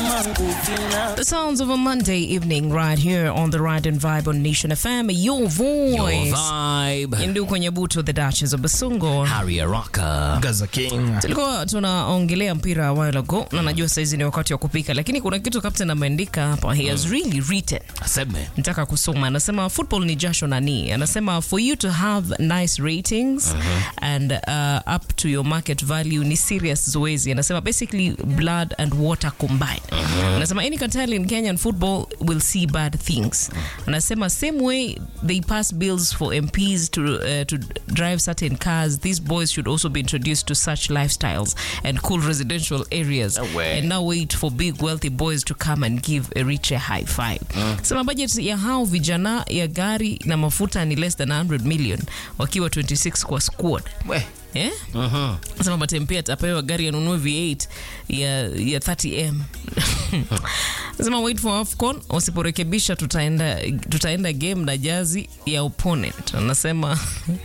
The sounds of a Monday evening right here on the Ride and Vibe on Nation FM. Your Your voice. vibe. Ndu kwenye buto the Duchess of Basungo. Harry Araka. Gaza King. Tulikuwa tunaongelea mpira a while ago na najua saizi ni wakati wa kupika, lakini kuna kitu captain ameandika hapa. He has really written Aseme. nataka kusoma anasema football ni jasho na nii anasema for you to have nice ratings and uh, up to your market value ni serious zoezi anasema basically blood and water combined anasema any cartel in kenyan football will see bad things anasema same way they pass bills for mps to, uh, to drive certain cars these boys should also be introduced to such lifestyles and cool residential areas No way. and now wait for big wealthy boys to come and give a rich a high five sema budget ya hao vijana ya gari na mafuta ni less than 100 million wakiwa 26 kwa squad We. eh? sema batempia atapewa gari anunue v8 ya, ya 30m sema wait for afcon wasiporekebisha tutaenda, tutaenda game na jazi ya opponent anasema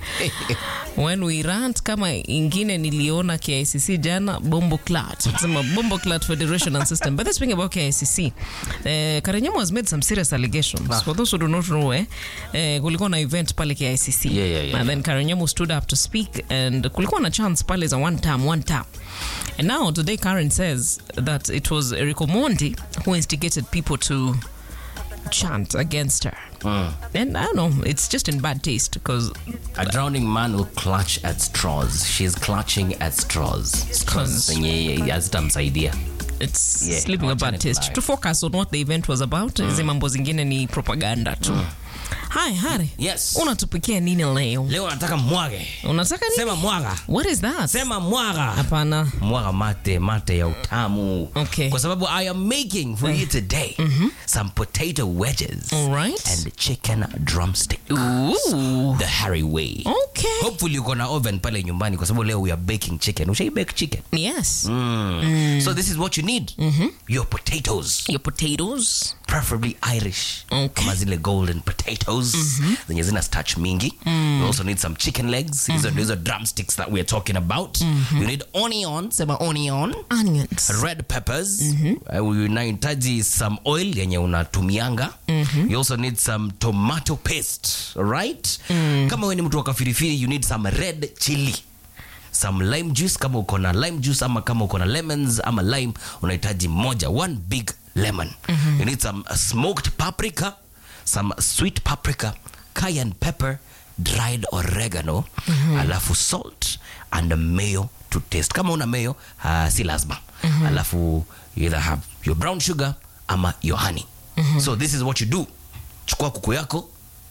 when we rant kama ingine niliona KICC jana bombo clat sema bombo clat federation and system but speaking about KICC uh, Karenyamo has made some serious allegations for those who do not know eh, eh, kulikuwa na event pale KICC Yeah, yeah, yeah. and then Karenyamo stood up to speak and kulikuwa na chance pale za one time one time and now today Karen says that it was Erico Mondi who instigated people to chant against her and I don't know it's just in bad taste because A drowning man will clutch at straws. She's clutching at straws. Straws zenye hazitamsaidia. it's Yeah, sleeping a wachane bad taste tunayo. to focus on what the event was about hizi mambo zingine ni propaganda tu hi hari Yes. unatupikia nini leo Leo nataka mwage. unataka nini Sema mwaga. what is that Sema mwaga. hapana Mwaga mate, mate ya utamu. Okay. Kwa sababu I am making for you today some potato wedges all right and chicken drumstick. Ooh. The Harry way. okay Hopefully uko na oven pale nyumbani kwa sababu leo we are baking chicken. Ushai bake chicken? yes So this is what you need. Your potatoes. your potatoes preferably Irish Okay. kama zile golden potatoes zenye zina starch mingi you also need some chicken legs hizo ndio hizo drumsticks that we're talking about you need onion sema onion onions red peppers uh, unahitaji some oil yenye unatumianga you also need some tomato paste right kama wewe ni mtu wa kafirifiri you need some red chili some lime juice kama uko na lime juice ama kama uko na lemons ama lime unahitaji moja one big lemon you need some uh, smoked paprika some sweet paprika cayenne pepper dried oregano alafu salt and mayo to taste kama una mayo uh, si lazima alafu you either have your brown sugar ama your honey so this is what you do chukua kuku yako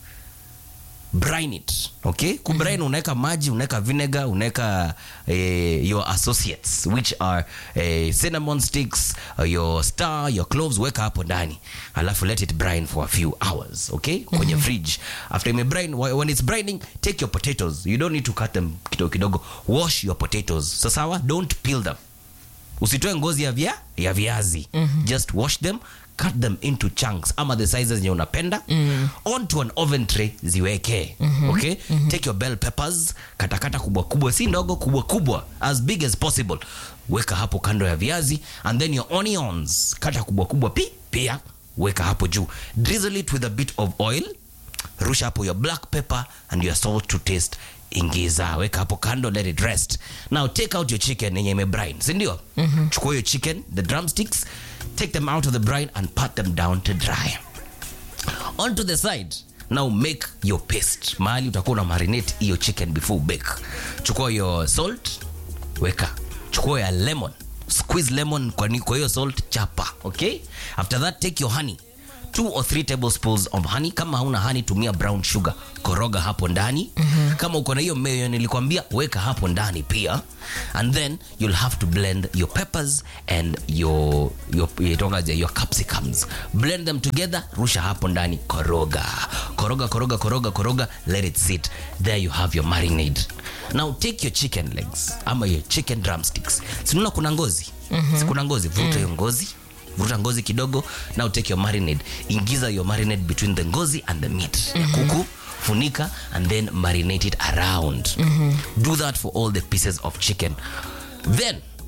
brine it okay kubrine unaweka maji unaweka vinegar unaweka eh, your associates which are eh, cinnamon sticks uh, your star your cloves weka hapo ndani alafu let it brine for a few hours okay kwenye fridge after ime brine wh- when it's brining take your potatoes you don't need to cut them kidogo kidogo wash your potatoes sasawa don't peel them usitoe ngozi ya, via, ya viazi just wash them cut them into chunks ama the sizes zenye unapenda onto an oven tray ziweke okay take your bell peppers katakata kubwa kubwa si ndogo kubwa kubwa as big as possible weka hapo kando ya viazi and then your onions kata kubwa kubwa pi pia weka hapo juu drizzle it with a bit of oil rusha hapo your black pepper and your salt to taste ingiza weka hapo kando let it rest now take out your chicken yenye imebrine sindio mm-hmm. chukua your chicken the drumsticks take them out of the brine and pat them down to dry onto the side now make your paste mahali utakuwa una marinate hiyo chicken before you bake chukua your salt weka chukua ya lemon squeeze lemon kwa ni- kwa hiyo salt chapa okay after that take your honey two or three tablespoons of honey kama hauna honey tumia brown sugar koroga hapo ndani mm-hmm. kama uko na hiyo mayo nilikwambia weka hapo ndani pia and then you'll have to blend your peppers and your your, itongaje, your capsicums blend them together rusha hapo ndani koroga koroga koroga koroga koroga let it sit there you have your marinade now take your chicken legs ama your chicken drumsticks sinaona kuna ngozi mm-hmm. sikuna ngozi vuta hiyo ngozi vuta ngozi kidogo now take your marinade ingiza your marinade between the ngozi and the meat ya kuku funika and then marinate it around do that for all the pieces of chicken then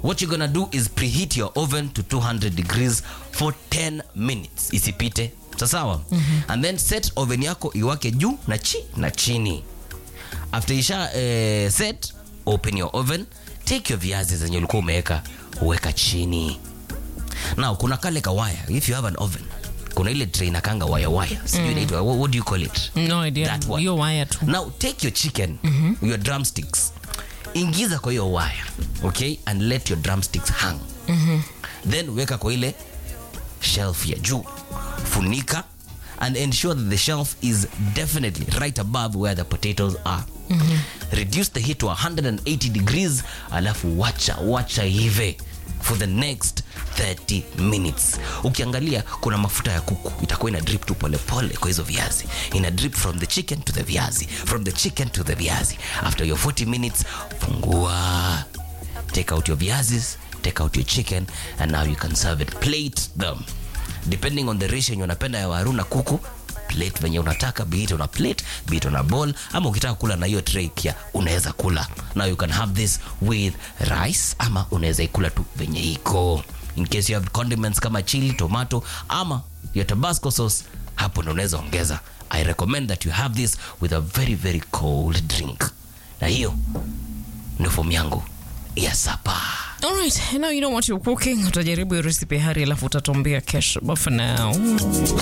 what you're gonna do is preheat your oven to 200 degrees for 10 minutes isipite sasawa and then set oven yako iwake juu na chi na chini after isha eh, set open your oven take your viazi zenye ulikuwa umeweka uweka chini now kuna kale kawaya if you have an oven kuna ile tray inakanga waya waya sijui inaitwa what, what do you call it no idea That one. hiyo waya tu now take your chicken your drumsticks ingiza kwa hiyo waya okay and let your drumsticks hang then weka kwa ile shelf ya juu funika and ensure that the shelf is definitely right above where the potatoes are reduce the heat to 180 degrees alafu wacha wacha hive for the next 30 minutes ukiangalia kuna mafuta ya kuku itakuwa ina drip tu polepole kwa hizo viazi ina drip from the chicken to the viazi from the chicken to the viazi after your 40 minutes fungua take out your viazis take out your chicken and now you can serve it plate them depending on the ratio yenye unapenda ya waru na kuku plate venye unataka be it on a plate be it on a bowl ama ukitaka kula na hiyo tray pia unaweza kula now you can have this with rice ama unaweza ikula tu venye iko in case you have condiments kama chili tomato ama your tabasco sauce hapo ndo unaweza ongeza i recommend that you have this with a very very cold drink na hiyo ndio fomu yangu ya sapa Alright, now you know what you're cooking. Utajaribu hiyo recipe hari alafu utatuambia kesho. But for now,